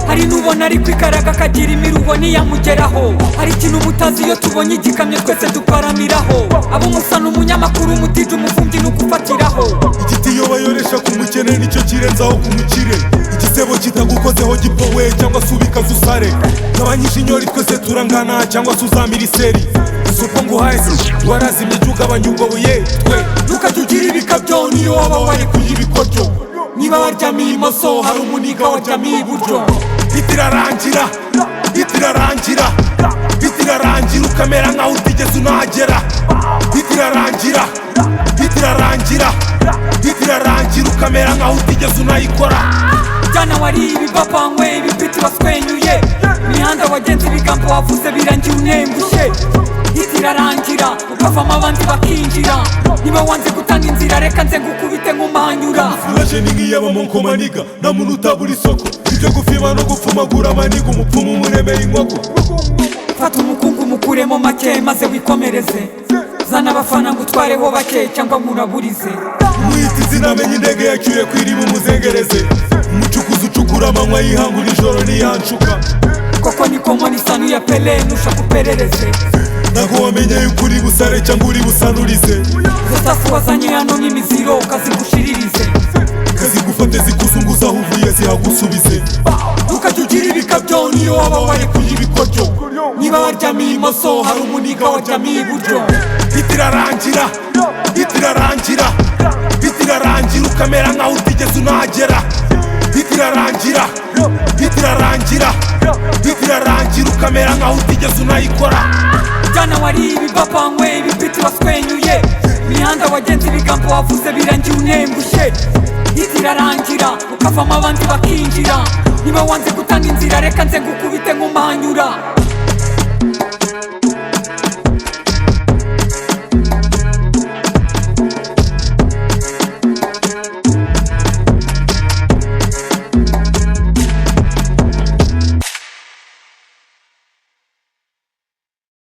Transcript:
akabona ari kwikaraga akagira imiruho ntiyamugeraho hari ikintu mutazi iyo tubonye igikamyo twese duparamiraho abo musa ni umunyamakuru umutije umufundi ni ukufatiraho igiti iyo bayoresha ku mukene nicyo kirenzaho ku mukire igisebo kitagukozeho gipowe cyangwa se ubikaze usare gabanyije inyori twese turangana cyangwa se uzamira iseri isoko nguhaye si warazimye jya ugabanya ubwo buye twe ntukajya ugira ibikabyo niyo waba wari kurya ibikoryo niba waryamiye imoso hari umuniga waryamiye iburyo itirarangira itirarangira itirarangira ukamera nkaho utigeze unahagera itirarangira itirarangira itirarangira ukamera nkaho utigeze unayikora byana wariye ibibavanywe ibipiti baswenyuye imihanda wagenze ibigambo wavuze birangira unengushye itirarangira ukavamo abandi bakinjira niba wanze gutanga inzira reka nze ngukubite nkumanyura uraje ni nk'iy'abamonko maniga nta muntu utabura isoko ibyo gufima no gupfumagura amaniga umupfumu umuremeye inkoko fata umukungu mukuremo make maze wikomereze zana abafana ngo utwareho bake cyangwa nkuraburize umwita izina menye indege yacyuye kwiriba umuzengereze umucukuzi ucukura amanywa yihangura ijoro ntiyancuka koko niko nkoni isanu ya pele nusha kuperereze ntabwo wamenye yuko uri busare cyangwa uri busanurize zosasi wazanye hano nk'imiziro ukazigushiririze kazigufate zikuzunguza aho uvuye zihagusubize ntukajya ugira ibikabyo niyo waba wari kurya ibikoryo niba waryamiye imoso hari umuniga waryamiye iburyo itirarangira itirarangira itirarangira ukamera nkaho utigeze unahagera itirarangira itirarangira itirarangira ukamera nkaho utigeze unayikora byana wariye ibibavanywe ibipiti baswenyuye imihanda wagenze ibigambo wavuze birangira unengushye itirarangira ukavamo abandi bakinjira niba wanze gutanga inzira reka nze ngukubite nkumanyura